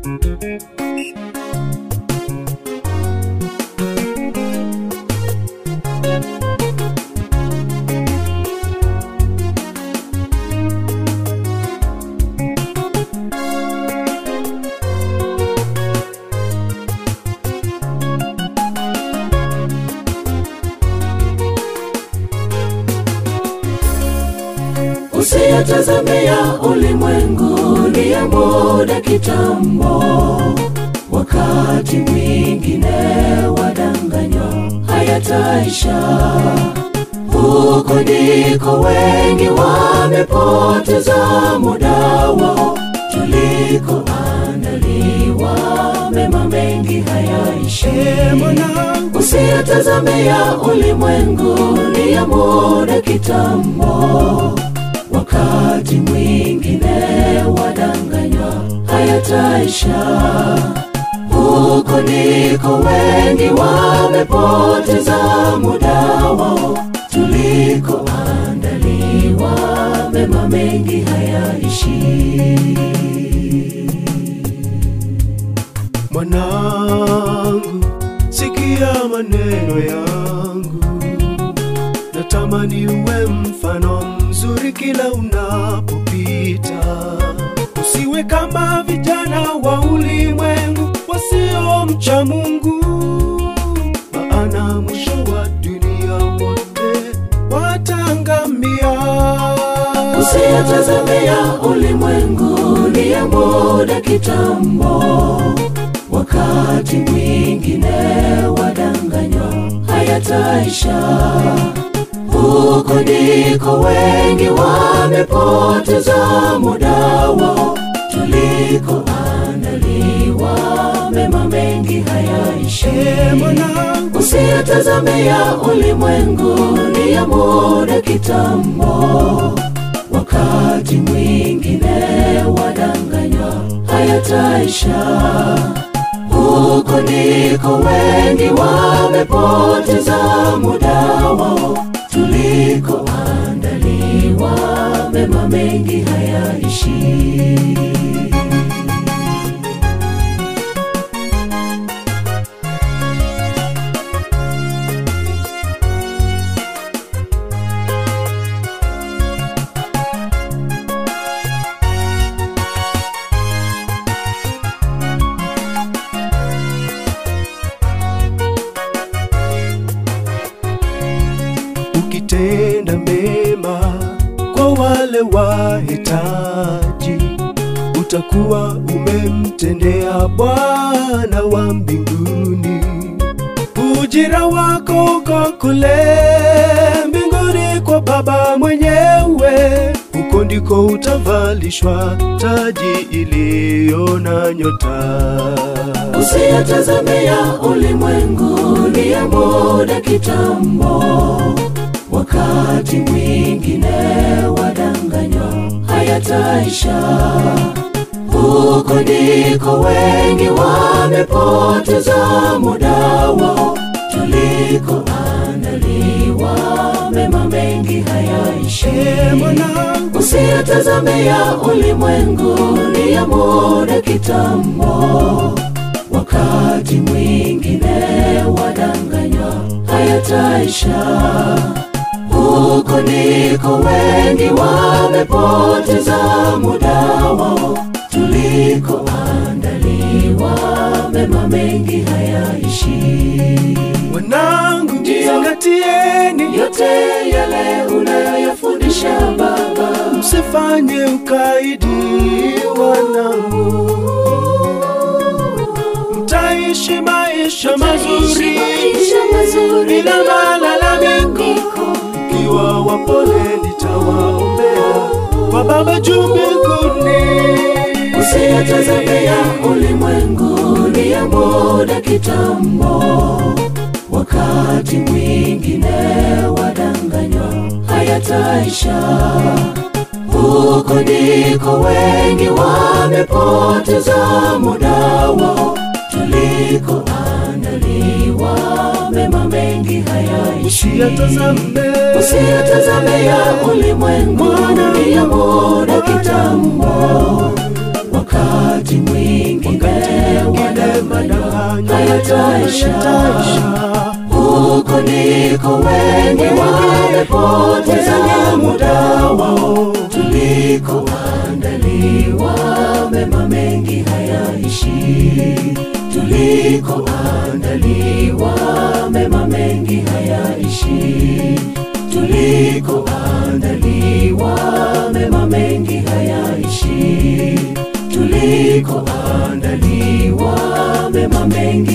Usiyatazame ya ulimwengu ni ya muda kitambo, wakati mwingine wadanganywa hayataisha. Huko ndiko wengi wamepoteza muda wao, tulikoandaliwa mema mengi hayaishi. Usiyatazame ya ulimwengu ni ya muda kitambo, wakati mwingine wadanganywa hayataisha. Huko ndiko wengi wamepoteza muda wao, tulikoandaliwa mema mengi hayaishi. Mwanangu, sikia maneno yangu, natamani uwe mfano mzuri kila unapopita. Usiwe kama vijana wa ulimwengu wasiomcha Mungu, maana mwisho wa dunia wote watangamia. Usiyatazame ya ulimwengu ni ya muda kitambo, wakati mwingine wadanganywa hayataisha. Huko ndiko wengi wamepoteza muda wao, tulikoandaliwa mema mengi hayaishi. Usiyatazame ya ulimwengu ni ya muda kitambo, wakati mwingine wadanganywa hayataisha. Huko ndiko wengi wamepoteza muda wao, tulikoandaliwa mema mengi hayaishi. ukitenda mema kwa wale wahitaji, utakuwa umemtendea Bwana wa mbinguni. Ujira wako uko kule mbinguni kwa Baba mwenyewe, huko ndiko utavalishwa taji iliyo na nyota. Usiyatazame ya ulimwengu ni ya muda kitambo, wakati mwingine wadanganywa hayataisha. Huko ndiko wengi wamepoteza muda wao, tulikoandaliwa mema mengi hayaishi. Usiyatazame ya ulimwengu ni ya muda kitambo, wakati mwingine wadanganywa hayataisha. Huko ndiko wengi wamepoteza muda wao, tulikoandaliwa mema mengi hayaishi. Wanangu, zingatieni Yote yale unayoyafundisha Baba, msifanye ukaidi, wanangu, mtaishi maisha mazuri maisha mazuri bila malalamiko. Kiwa wapole, nitawaombea kwa Baba juu mbinguni. Usiyatazame ya ulimwengu ni ya muda kitambo, wakati mwingine wadanganywa hayataisha. Huko ndiko wengi wamepoteza muda wao, tulikoandaliwa mema mengi hayaishi. Usiyatazame Usiyatazame ya ulimwengu ni ya muda kitambo, wakati mwingine yataisha. Huko ndiko wengi wamepoteza muda wao, tulikoandaliwa mema mengi hayaishi, tulikoandaliwa mema mengi hayaishi, tulikoandaliwa mema mengi hayaishi, tulikoandaliwa mema mengi